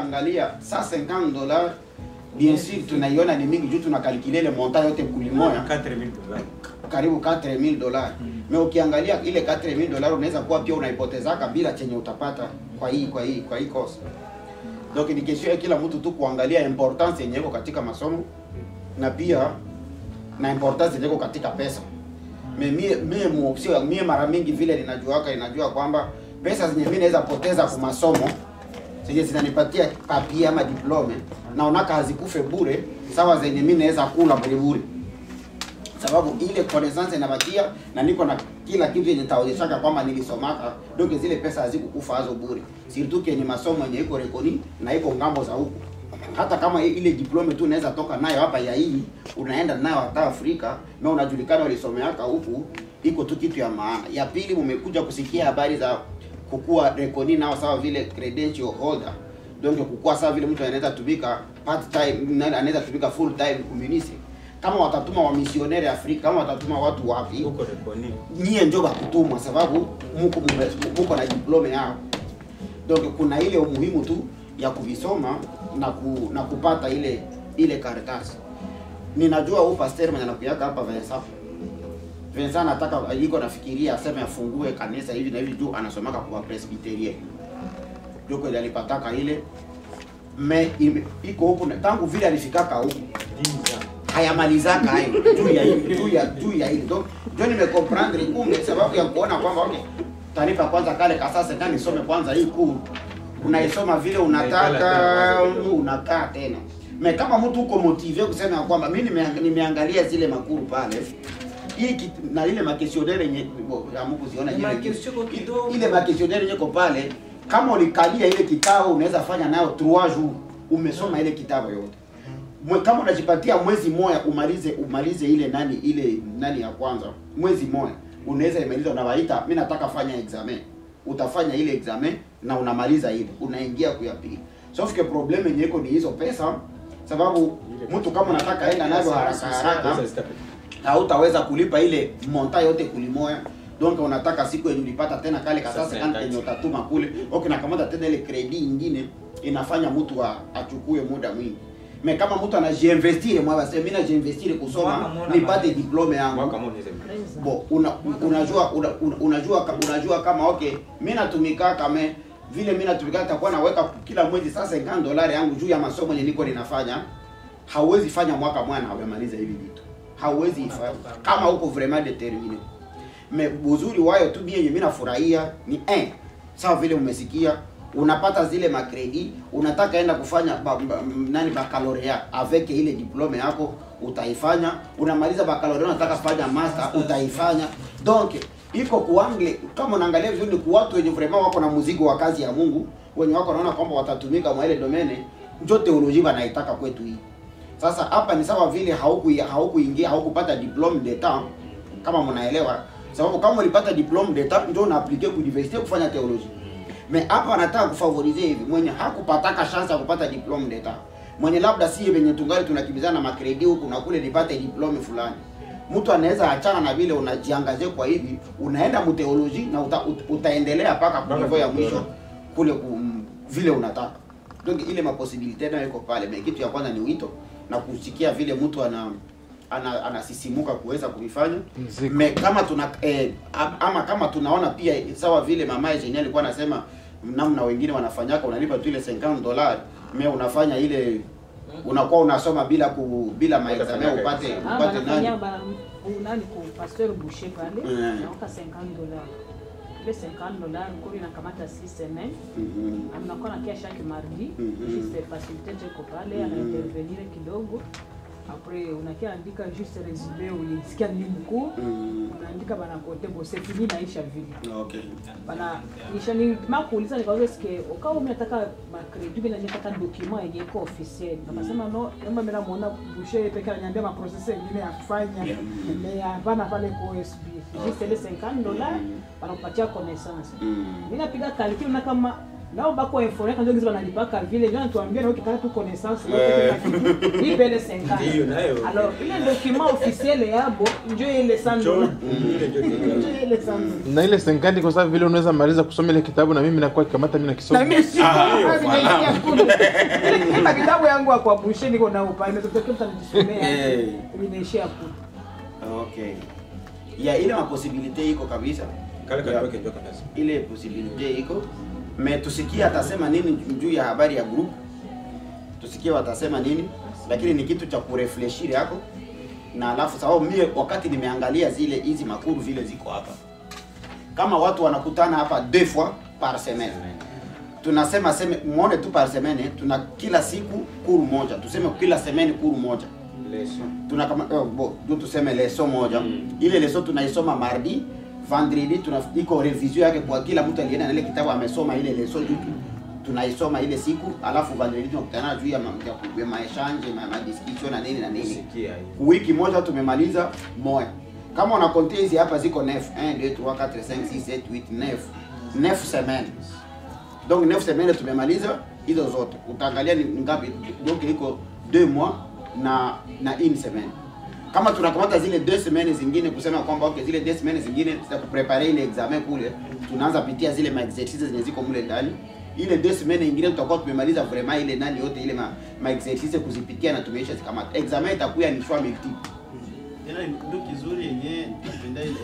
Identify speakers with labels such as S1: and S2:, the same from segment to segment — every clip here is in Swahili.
S1: ukiangalia saa 50 dollars bien sûr tunaiona ni mingi juu tunakalkile ile montant yote kulimoya
S2: 4000 dollars
S1: karibu 4000 dollars me ukiangalia ile 4000 dollars unaweza kuwa pia unaipotezaka bila chenye utapata kwa hii kwa hii kwa hii course donc ni kesho ya kila mtu tu kuangalia importance yenye iko katika masomo na pia na importance yenye iko katika pesa me mie mie muopsio mie mara mingi vile ninajuaka ninajua kwamba pesa zenye mimi naweza poteza kwa masomo zenye zinanipatia papie ama diplome naonaka hazikufe bure sawa zenye mimi naweza kula bure bure sababu ile connaissance inabakia na niko na kila kitu yenye taonyeshaka kwamba nilisomaka donc zile pesa hazikukufa hazo bure surtout kenye masomo yenye iko rekoni na iko ngambo za huku hata kama i- ile diplome tu unaweza toka nayo hapa ya hii unaenda nayo hata Afrika na unajulikana ulisomeaka huku iko tu kitu ya maana ya pili mumekuja kusikia habari za kukua rekoni nao sawa vile credential holder donc kukua sawa vile mtu anaweza tumika part time na- anaweza tumika full time community kama watatuma wamisioneri Afrika kama watatuma watu wapi
S2: huko rekoni
S1: nyie njo bakutumwa sababu muko mume- muko na diplome yao donc kuna ile umuhimu tu ya kuvisoma na ku, na kupata ile ile karatasi ninajua huu pastor mwenye anakuyaka hapa Vincent Vincent anataka iko nafikiria aseme afungue kanisa hivi na hivi juu anasomaka kwa presbyterien ndio kweli alipataka ile me ime- iko huku na- tangu vile alifikaka huku hayamalizaka hayo juu ya hili juu ya juu ya hili donc ndio nimecomprendre kumbe sababu ya kuona kwamba okay taarifa kwanza kale kasasa ndani nisome kwanza hii kuu unaisoma vile unataka unakaa tena me kama mtu uko motive kusema ya kwamba mimi nime- nimeangalia zile makuru pale hii kit- na ile makesionere yenye amukuziona
S3: Ni makesio kidogo.
S1: ile makesionere yenye iko pale kama ulikalia ile kitabu unaweza fanya nayo 3 jours umesoma ile kitabu yote Mwe, kama unajipatia mwezi moja umalize umalize ile nani ile nani ya kwanza mwezi moja unaweza imaliza unawaita mi nataka fanya examen utafanya ile examen na unamaliza ile unaingia kuya pili sauf que problem yenye iko ni hizo pesa sababu mtu kama unataka enda nazo haraka haraka hautaweza kulipa ile monta yote kulimoya donc unataka siku yenye ulipata tena kale kasasa
S2: Sasa
S1: kama
S2: kati.
S1: yenye utatuma kule okay nakamata tena ile credit ingine inafanya mtu a- achukue muda mwingi me kama mtu anajiinvestire mwa basi mimi najiinvestire
S3: Mwaka
S1: kusoma
S3: mmoja
S1: nipate
S3: maliza.
S1: diplome yangu
S2: mwaka mmoja unaweza
S1: bo una, unajua una, una- unajua ka- unajua kama okay mimi natumika kama vile mimi natumika nitakuwa naweka kila mwezi sasa 50 dolari yangu juu ya masomo yenye niko ninafanya hauwezi fanya mwaka mmoja na umemaliza hivi vitu hauwezi ifanya kama uko vraiment determiné me uzuri wayo tu mimi mimi nafurahia ni eh sawa vile umesikia unapata zile makredi unataka enda kufanya ba, ba, nani baccalaureat avec ile diplome yako utaifanya unamaliza baccalaureat unataka fanya master utaifanya donc iko kuangle kama unaangalia vizuri ni kwa watu wenye vraiment wako na mzigo wa kazi ya Mungu wenye wako naona kwamba watatumika mwa ile domene njo teolojia wanaitaka kwetu hii sasa hapa ni sawa vile hauku haukuingia haukupata diplome d'etat kama mnaelewa sababu kama ulipata diplome d'etat ndio unaaplike ku university kufanya theology me hapa anataka kufavorize hivi mwenye hakupataka chance ya kupata diplome d'etat mwenye labda si venye tungali tunakimbizana na makredi huku na kule nipate diplome fulani mtu anaweza achana na vile unajiangazie kwa hivi unaenda mteoloji na uta, ut, utaendelea mpaka
S2: Mpaka
S1: kulevo ya
S2: diploma.
S1: mwisho kule ku, vile unataka donc ile maposibilite nayo iko pale me kitu ya kwanza ni wito na kusikia vile mtu ana ana- anasisimuka kuweza kuvifanya
S4: Mziki.
S1: me kama tuna eh, am- ama kama tunaona pia sawa vile mama Eugenie alikuwa anasema namna wengine wanafanyaka unalipa tu ile 50 dollars me unafanya ile unakuwa unasoma bila ku, bila maexamen upate
S5: Ah,
S1: upate
S5: banafanya
S1: nani
S5: ba- u- nani ku pasteur boucher pale
S1: Mm.
S5: naoka 50 dollars ile 50 dollars kuri nakamata 6 semaines
S1: Mhm.
S5: anakuwa nakia chaque mardi
S1: Mhm.
S5: juste facilité jeko pale
S1: Mhm.
S5: anaintervenir kidogo après unakia andika juste resume ulisikia nini mkuu
S1: Mhm.
S5: unaandika banakote bo c'est fini naisha vile
S1: okay
S5: bana nisha ni makuuliza nikauza eske ukawa umetaka makredi bila nataka document yenye iko officiel akasema no kama mimi namuona boucher peke ananiambia ma process nyingine ya kufanya mais hapana pale kwa OSB juste ile 50 dollars wanakupatia connaissance
S1: Mhm.
S5: mimi napiga calcul na kama nao bako informe kanjo gizi banalipaka vile ndio natuambia na ukitaka tu connaissance
S1: Eh.
S5: ni pele 50
S2: Ndiyo, nayo.
S5: alors ile document officiel yabo njo ile 100 dollars njo ile 100 dollars
S3: na ile senkandi kwa sababu vile unaweza maliza kusoma ile kitabu na mimi nakuwa kikamata mimi
S5: na
S3: nakisoma
S5: mimi si nimeishia kule ile ile kitabu yangu ya kwa bushe niko na upa imetokea mtu anajisomea
S1: Eh.
S5: nimeishia kule
S1: okay ya ile maposibilite iko kabisa
S2: Kale katoke ndio kabisa.
S1: ile posibilite iko me tusikie atasema nini juu ya habari ya group tusikie watasema nini lakini ni kitu cha kurefleshiri yako na alafu sababu mie wakati nimeangalia zile hizi makuru vile ziko hapa kama watu wanakutana hapa deux fois par semaine tunasema seme muone tu par semaine tuna kila siku kuru moja tuseme kila semaine kuru moja
S2: Leso.
S1: tuna kama oh, bo, tu tuseme leso moja
S2: Mm.
S1: ile leso tunaisoma mardi vendredi tuna iko revision yake kwa kila mtu alienda na ile kitabu amesoma ile leso juu tu tunaisoma ile siku alafu vendredi tunakutana juu ya ma- ya- ya maechange ma, ma discussion na nini na nini
S2: Sikia hii.
S1: wiki moja tumemaliza moya kama una compte hizi hapa ziko 9 1 2 3 4 5 6 7 8 9 9 semaines donc 9 semaines tumemaliza hizo zote utaangalia ni ngapi donc iko 2 mois na na une semaine kama tunakamata zile deux semaines zingine kusema kwamba okay zile deux semaines zingine za kuprepare ile examen kule tunaanza pitia zile ma exercices zenye ziko mule ndani ile deux semaines nyingine tutakuwa tumemaliza vraiment ile nani yote ile ma, ma exercices kuzipitia na tumeisha zikamata examen itakuwa ni choix multiple
S4: Tena ndio kizuri yenyewe napenda ile.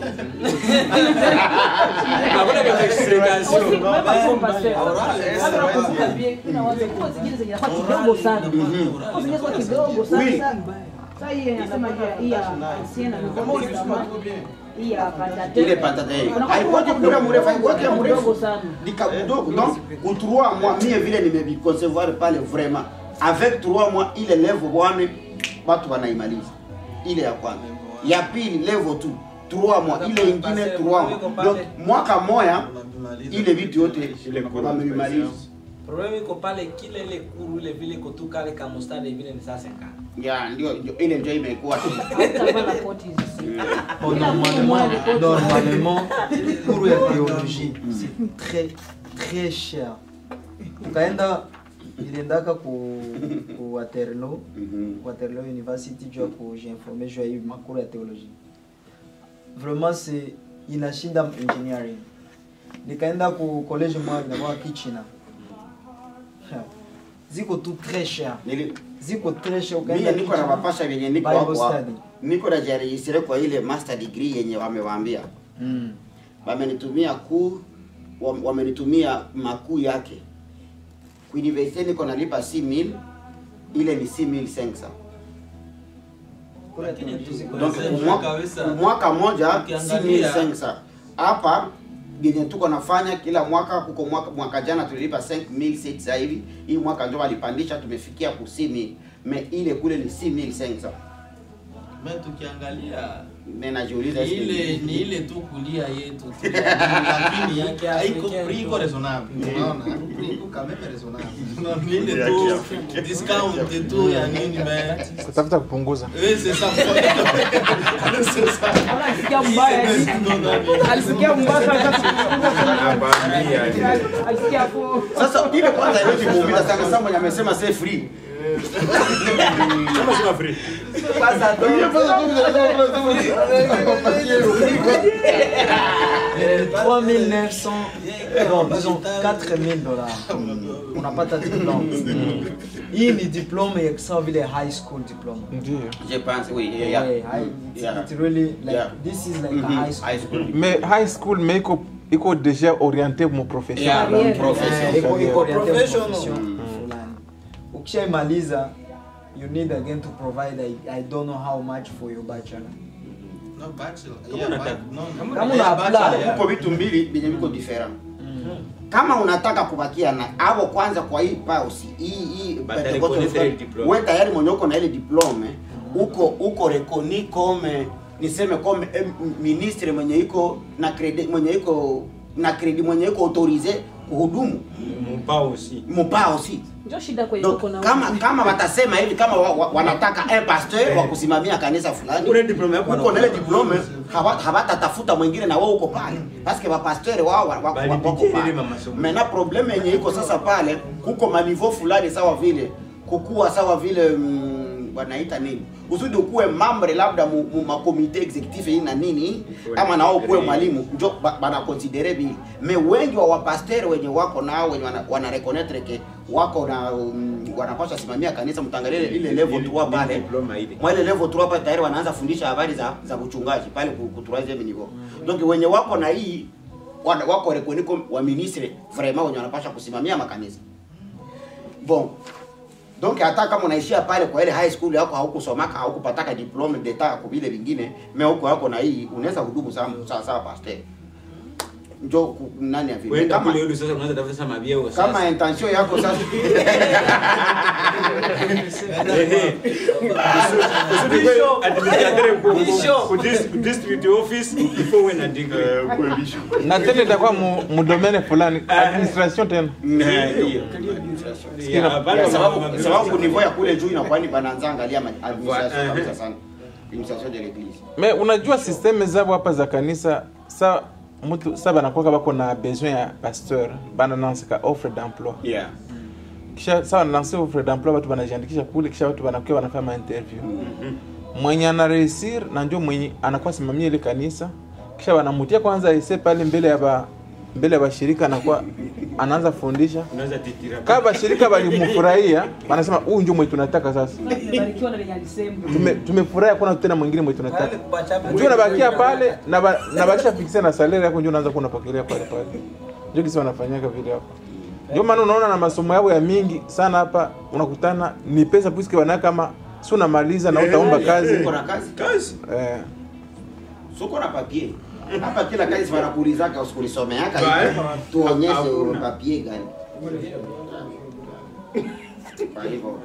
S2: Hakuna kama explication.
S5: Aussi, même pas son pasteur.
S4: Oral, eh,
S5: Hata
S4: oral,
S5: nakumbuka
S4: yeah.
S5: bien, kuna wazee kwa zingine zenye kwa kidogo sana. Kwa zingine kwa kidogo sana.
S1: Oui.
S5: Sasa hii anasema hii- hii ya ancien na
S4: Kama
S5: nouveau
S4: ulisoma
S5: testament,
S4: tu bien.
S5: hii ya Pentateuch.
S1: ile patate
S5: Unakuwa
S1: haikuwake
S5: kidogo,
S1: kura mrefu haikuwake
S5: kidogo
S1: mrefu
S5: sana.
S1: nika kidogo donc ku 3 mois mie vile nimeviconcevoir pale vraiment avec 3 mois ile level 1 watu wanaimaliza ile ya kwanza ya pili level 2 3 mois ile ingine 3 mois donc mwaka moya
S4: Unavimaliza.
S1: ile vitu yote
S2: Ile kuru.
S1: wamevimaliza
S6: problème iko pale kile ile kuru ile vile iko tu kale ka mustari vile ni sasa nka
S1: ya ndio ndio- ile ndio imekuwa
S5: Hautavaa la koti hizi.
S7: Bon,
S5: Ila
S7: normalement,
S5: moja ni koti.
S7: normalement, cours ya théologie, c'est très très cher. Ukaenda iliendaka ku, ku Waterloo,
S1: Mhm.
S7: Waterloo University juu ya kujiinforme juu ya hii makuru ya théologie. Vraiment c'est inashinda engineering. Nikaenda ku college moja inakuwa Kichina. Ha. Ziko tu très cher.
S1: Nili-
S7: Ziko très cher
S1: mimi
S7: ukaenda
S1: niko na
S7: Kichina.
S1: mapasha vyenye niko
S7: Bible
S1: hapo hapo.
S7: study.
S1: niko na jaregistre kwa ile master degree yenye wamewaambia
S7: Mm.
S1: wamenitumia kuu wam- wamenitumia makuu yake kuuniversite niko nalipa 6000 ile ni 6500
S7: Kura ya théologie ziko
S1: donc
S6: Sasa
S1: mwaka,
S6: kabisa.
S1: mwaka moja
S6: Ukiangalia-
S1: 6500 hapa yenye tuko nafanya kila mwaka huko mwaka, mwaka jana tulilipa 5600 hivi hii mwaka ndio walipandisha tumefikia ku 6000 me ile kule ni 6500
S4: Mimi tukiangalia
S1: mimi najiuliza
S4: ni
S1: eske-
S4: ile ni ile tu kulia yetu tu. lakini
S6: Yake
S4: haiko
S6: Africaine
S4: prix iko
S6: tu.
S4: raisonnable unaona prix iko quand même raisonnable ni ile tu discount tu ya nini mais
S3: kutafuta kupunguza
S4: oui c'est ça c'est ça
S5: Ala alisikia mbaya.
S4: Non, non, non.
S5: Alisikia mbaya sana.
S2: Anakwambia.
S5: Alisikia hapo.
S1: sasa ile kwanza haiwezi kuumiza sana sasa mwenye amesema say free
S2: Kama sema free.
S7: Euh, 3900, non, disons 4000 dollars. Unapata diplome. Hii ni diplome ya sawa vile high school diploma.
S3: ndio
S1: je pense oui yeah, yeah.
S7: Yeah, high, it's,
S1: Yeah.
S7: it's really like
S1: Yeah.
S7: this is like
S1: Mhm.
S7: a high school.
S1: high school
S3: mais high school mais iko iko déjà orienté mo profession
S1: Yeah,
S5: Career.
S7: Eh,
S1: profession.
S7: iko- iko oriented
S6: Professional.
S7: profession
S1: Mm.
S7: fulani. Ukishaimaliza you need again to provide I, I don't know how much for your bachelor.
S4: No, bachelor.
S2: Kama
S4: Yeah,
S2: unataka.
S4: bac- no,
S6: Kama
S7: Kama
S4: yeah,
S7: una
S4: bachelor,
S7: apply,
S4: yeah.
S1: Kuko vitu mbili vyenye viko different. Kama unataka kubakia na hapo kwanza kwa hii pausi hii hii
S2: But
S1: Pentecost
S2: reconnaître
S1: Reform,
S2: ile diplome.
S1: wewe tayari mwenye uko na ile diplome uko uko reconni comme niseme comme eh, ministre mwenye iko na credit mwenye iko na credit mwenye iko autorisé kuhudumu
S2: Mpao si.
S1: mpao si
S5: njo shida kwenye
S1: Donc,
S5: tuko na
S1: kama kama watasema hivi kama wa, wa, wanataka un pasteur wa kusimamia kanisa fulani
S2: Ule diploma yako
S1: uko na ile diplome hawa- hawatatafuta mwingine na wewe uko pale paske wapasteur wao wa- wa-
S2: Bali
S1: wako
S2: pitie
S1: pale
S2: ile masomo.
S1: mena probleme yenye iko sasa pale kuko maniveau fulani sawa vile kukuwa sawa vile mm, wanaita nini usudi ukuwe mambre labda mu, mu makomite executive hii na nini ama nao ukuwe mwalimu njo ba- banakonsidere vile me wengi wa wapasteur wenye wako nao wenye wana, wana reconnaître ke wako na um, wanapaswa simamia kanisa mtangalie ile- ile level 3 pale
S2: Diploma ile.
S1: mwa ile level 3 pale tayari wanaanza fundisha habari za za uchungaji pale ku ku troisième niveau donc wenye wako na hii wana- wako rekoniko wa ministre vraiment wenye wanapaswa kusimamia makanisa bon donc hata kama unaishia pale kwa ile high school yako haukusomaka haukupataka diplome d'etat kwa vile vingine me huko yako na hii unaweza hudumu sawa sawa sawa pasteur njo ku- nani ya vile
S2: Kwenda
S1: kama
S2: kule yule sasa unaanza tafuta sasa mabieo sasa.
S1: kama intention yako sasa
S2: Ehe. Usudi
S6: Bishop.
S2: kwa administrateur ku- ku-
S6: Bishop.
S2: ku dis- ku district office before uwe na degree.
S3: na tena itakuwa mu, mu domaine fulani administration tena
S2: Yeah, hapana,
S1: Ya, sababu
S2: mama-
S1: sababu niveau ya kule juu inakuwa ni banaanza angalia ma- administration
S2: Wa-
S1: kabisa
S2: ehe.
S1: sana administration de l'église
S3: me unajua systeme zabo hapa za kanisa sa mtu sa banakuwaka bako na besoin ya pasteur bananansika offre d'emploi
S2: Yeah.
S3: kisha sa bananansi offre d'emploi batu banajiandikisha kule kisha watu banakuwa wanafanya mainterview mwenye anareusir na njo mwenye anakuwa simamia ile kanisa kisha wanamutia kwanza ese pale mbele ya ba mbele ya bashirika anakuwa anaanza fundisha
S2: Unaweza titira.
S3: kama bashirika balimufurahia wanasema huyu njo mwe tunataka sasa
S5: nimebarikiwa na lenye alisema
S3: Tume- tumefurahi kuna tena mwingine mwe tunataka
S6: Pale kupachapa-
S3: njoo nabakia pale na ba- na bakisha fikisia na salary yako njoo unaanza kuwa unapokelea pale pale ndio kisi wanafanyaka vile hapo ndio maana unaona na masomo yao ya mingi sana hapa unakutana ni pesa puisque wana kama si unamaliza na utaomba kazi
S1: uko na kazi
S2: Kazi.
S3: eh,
S1: suko na papier hapa kila kazi wanakuulizaka usikulisomeaka
S2: Ba-
S1: hivi, tuonyeshe
S2: hakuna.
S1: papier gani kwa hivyo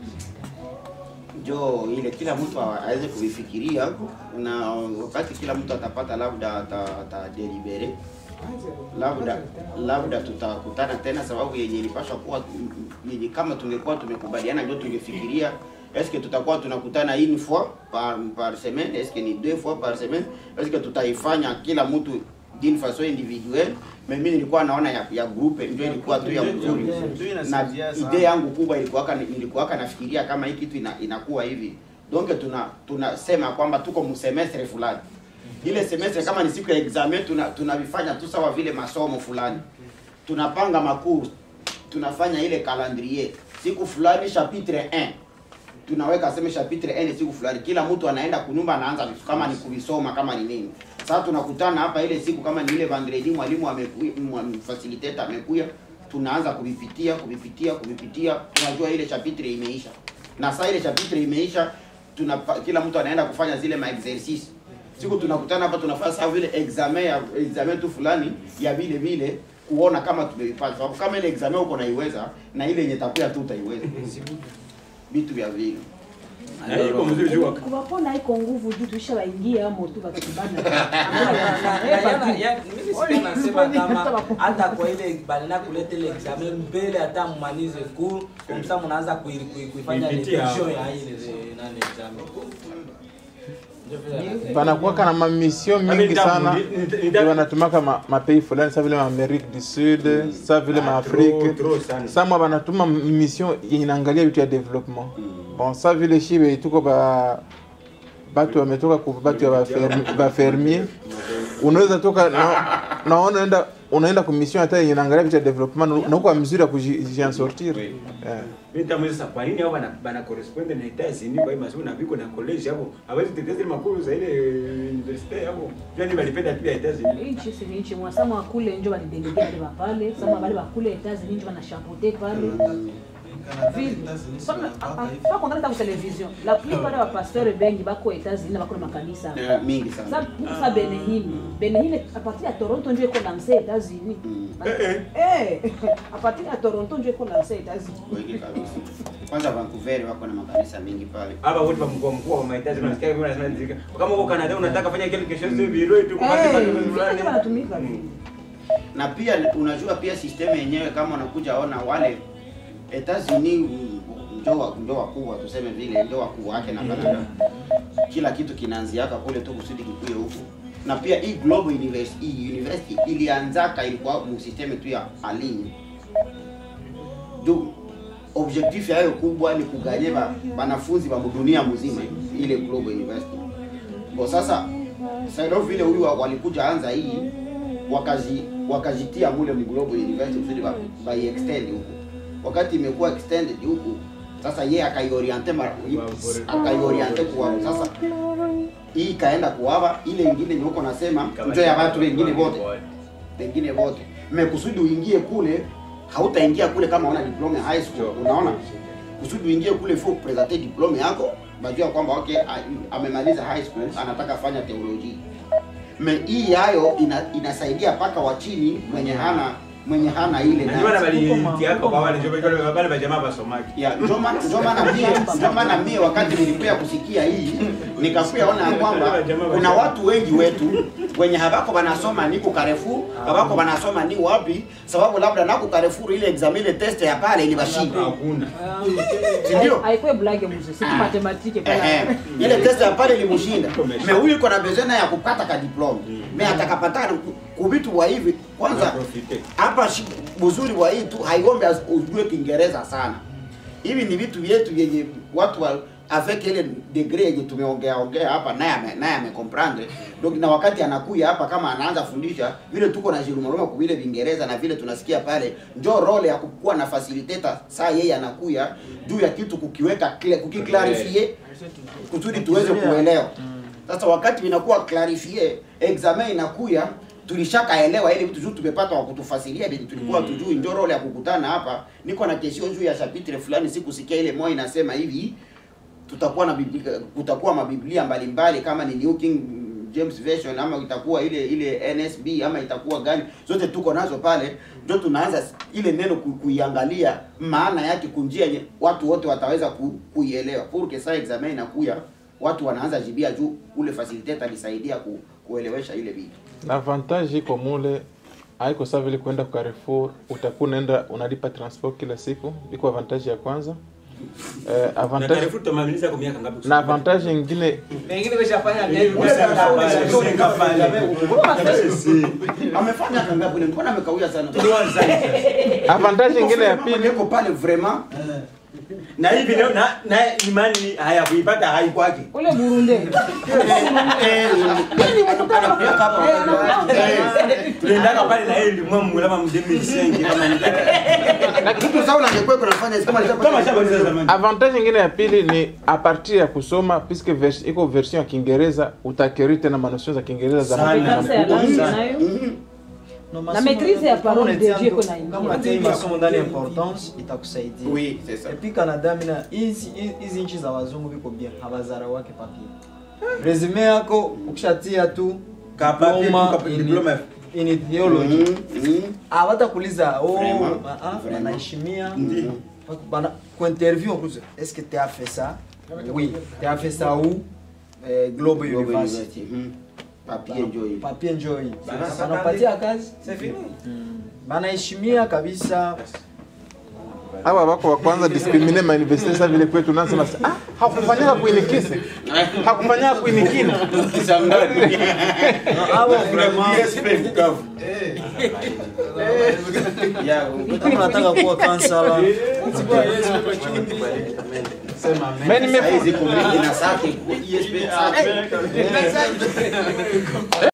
S1: jo ile kila mtu awa- aweze kuifikiria na wakati kila mtu atapata labda ata- atadelibere labda labda tutakutana tena sababu yenye ilipaswa kuwa yenye kama tungekuwa tumekubaliana ndio tungefikiria eske tutakuwa tunakutana une fois par, par semaine eske ni deux fois par semaine eske tutaifanya kila mtu d'une façon individuelle mais mimi nilikuwa naona ya, ya groupe ndio ilikuwa tu ya mzuri
S4: Ndio
S1: na
S4: inasaidia sana.
S1: idea yangu kubwa ilikuwaka nilikuwaka nafikiria kama hii kitu ina, inakuwa hivi donc tuna tunasema kwamba tuko msemestre fulani ile semestre kama ni siku ya examen tuna tunavifanya tu sawa vile masomo fulani tunapanga makuru tunafanya ile calendrier siku fulani chapitre 1 tunaweka sema chapitre 1 ni siku fulani kila mtu anaenda kunyumba anaanza kama ni kuvisoma kama ni nini sasa tunakutana hapa ile siku kama ni ile vendredi mwalimu amekuja facilitator amekuja tunaanza kuvipitia kuvipitia kuvipitia tunajua ile chapitre imeisha na saa ile chapitre imeisha tuna kila mtu anaenda kufanya zile ma exercice siku tunakutana hapa tunafanya sawa vile examen ya examen tu fulani ya vile vile kuona kama tumevipata sababu kama ile examen uko naiweza na ile yenye takuya tu utaiweza vitu vya vile
S2: Na hii iko mzuri juu waka-
S5: kubapona iko nguvu juu tuisha waingia amo tu bakatubana
S6: nasema kama hata kwa ile banena kuleta ile examen mbele hata mmalize cours comme ça mnaanza kui- kui- kuifanya
S2: Kuipitia.
S6: revision ya ile nani examen Ndio vile nasema.
S3: panakuwaka na mamisio
S2: Ami
S3: mingi
S2: ndamu,
S3: sana
S2: ni- ni- ni-
S3: ndio wanatumaka ma- mapei fulani sa vile maamerique du sud sa vile maafrike
S2: Trop- trop sana.
S3: samwa banatuma mission yenye inaangalia vitu ya development bon sa vile shibe tuko ba batu wametoka ku batu ya bafermi- bafermier unaweza toka na, na unaenda unaenda ku mission hata yenye inaangalia vitu ya development na uko mzuri ya kujian sortir eh.
S2: Mimi nitamuuliza sasa kwa nini hao bana bana correspond na Etats-Unis kwa hii masomo na viko na college hapo. Hawezi tetea zile makuru za ile university hapo. Yaani walipenda tu ya Etats-Unis.
S5: inchi si inchi mwasama wakule njo balidelegea bale bapale sama bale bakule etazi njo banashapote pale bakontakata ku television la plupart ya bapasteur bengi bako etats-unis na bako na makanisa
S1: Eh, mingi
S5: Sa-
S1: sana
S5: sa benehine benehine a partir ya toronto njo eko lanse etats-unis
S1: Mm.
S5: Eh, a partir ya toronto njo eko lanse etats-unis
S1: wengi kabisa kwanza Vancouver wako na makanisa mingi pale
S2: Hapa wote wa mkoa mkuu wa mahitaji unasikia kama unasema nzika. Kama uko Canada unataka fanya kile kesho sio biro tu kwa
S5: Eh,
S2: sababu
S5: njo
S2: fulani.
S5: banatumika vile
S1: na pia unajua pia system yenyewe kama unakuja ona wale Etats-Unis ndio wa- ndio wakubwa tuseme vile ndio wakubwa wake na Canada kila kitu kinaanziaka kule tu kusudi kikuye huku na pia hii global university, hii university ilianzaka ilikuwa mu system tu ya alinyi juu objectif yayo kubwa ni kuganye ba, banafunzi ba dunia mzima ile global university bo sasa sasa vile huyu wa- walikuja anza hii wakazi wakajitia mule mu global university kusudi ba, ba extend huku wakati imekuwa extended huku sasa ye akaioriente mara akaioriente kwa sasa hii ikaenda kuwava ile ingine nyuko nasema njo ya watu wengine wote wengine wote mekusudi uingie kule hautaingia kule kama una diploma ya high school unaona kusudi uingie kule fo presenter diploma yako bajua kwamba okay a- amemaliza high school anataka fanya teoloji me hii yayo ina, inasaidia paka wa chini mwenye hana mwenye hana ile
S2: Na ndio maana
S1: nani.
S2: balitiaka kwa wale ndio wale wale majamaa basomaki.
S1: ya ndio maana ndio maana mie ndio maana mie wakati nilikuya kusikia hii nikakuya ona ya kwamba kuna watu wengi wetu wenye habako banasoma ni kukarefu habako banasoma ni wapi sababu labda naku Carrefour ile examen ile test ya pale ilibashinda
S2: Hakuna.
S1: si ndio
S5: haikuwe blage mzee si matematike
S1: Eh, eh. ile test ya pale ilimushinda me huyu iko na bezena ya kupata ka diploma me atakapata kuvitu wa hivi kwanza
S2: Profite.
S1: hapa shi- uzuri wa hii tu haiombe as- ujue Kiingereza sana. Hivi ni vitu vyetu vyenye watu wa avec ile degree yenye tumeongea ongea hapa naye ame, naye amecomprendre. Donc na wakati anakuja hapa kama anaanza fundisha vile tuko na jirumaruma kwa vile Viingereza na vile tunasikia pale, njo role ya kukuwa na facilitator saa yeye anakuya juu ya kitu kukiweka clear- kukiclarify kusudi tuweze kuelewa. Sasa wakati inakuwa clarifie, examen inakuya tulishakaelewa ile vitu juu tumepata wa kutufasilia vile tulikuwa tujui, ndio role ya kukutana hapa. Niko na kesho juu ya chapitre fulani, sikusikia ile moja inasema hivi, tutakuwa na biblia, kutakuwa mabiblia mbalimbali kama ni New King James Version ama itakuwa ile ile NSB ama itakuwa gani, zote tuko nazo pale, ndio tunaanza ile neno ku, kuiangalia maana yake kunjia nye, watu wote wataweza ku, kuielewa. Pour que ça examen inakuya watu wanaanza jibia juu ule facilitator alisaidia ku, kuelewesha ile vitu.
S3: na avantage iko mule haiko saa vile kwenda kwa Carrefour utakuwa unaenda unalipa transport kila siku, iko avantage ya kwanza. Eh,
S2: Na
S3: avantage
S2: Carrefour tumamaliza kwa miaka ngapi?
S3: na avantage nyingine
S6: Pengine weshafanya
S1: Amefanya kangapi ile? Mbona amekawia sana?
S3: avantage nyingine ya
S1: Mama
S3: pili
S1: niko pale vraiment
S2: Na hivi leo na na imani haya kuipata haikwake.
S5: ule burunde
S2: Tuliendaka pale na yeye limwamu kama mdemi kama ni
S1: kitu sawa angekuwa kunafanya kama
S2: kama
S1: alishapata
S2: shabaliza zamani.
S3: avantage nyingine ya pili ni a partir ya kusoma puisque vers, iko version ya Kiingereza utakeri tena manotion za Kiingereza za
S2: Sana.
S5: Sasa ya langue nayo
S7: No,
S5: Na
S7: masomo-
S5: maîtrise ya
S7: kama
S5: parole de
S7: unatia
S5: Dieu
S7: ndo-
S5: kuna ingia.
S7: kama unatia hii masomo ndani ya importance itakusaidia
S1: Oui, c'est ça.
S7: epi Canada mina hizi hizi nchi za wazungu viko bien habazara wake papie resume yako ukishatia tu
S2: Ka papier,
S7: diploma
S2: tu ka-
S7: in-
S2: diploma.
S7: in theology
S1: Mhm, mhm.
S7: hawatakuuliza oh,
S1: Vraiment,
S7: ah, ah,
S1: vraiment.
S7: wanaheshimia bana kwa interview on est-ce que tu as fait ça oui tu as fait ça où eh, Global
S1: Global
S7: University
S1: University, mhm. Papier njo hivi.
S7: papier njoo hii
S6: Bana-
S7: wanapatia kazi
S6: C'est fini.
S7: banaheshimia kabisa
S3: hawa wako wa kwanza discrimine ma university sasa vile kwetu nasema ah hakufanyaka kuinikise hakufanyaka kuinikina
S7: No, hawa vraiment
S1: Ya,
S7: kama unataka kuwa kansala
S3: mais nime
S1: saizi kumbi na sake, ESP sake.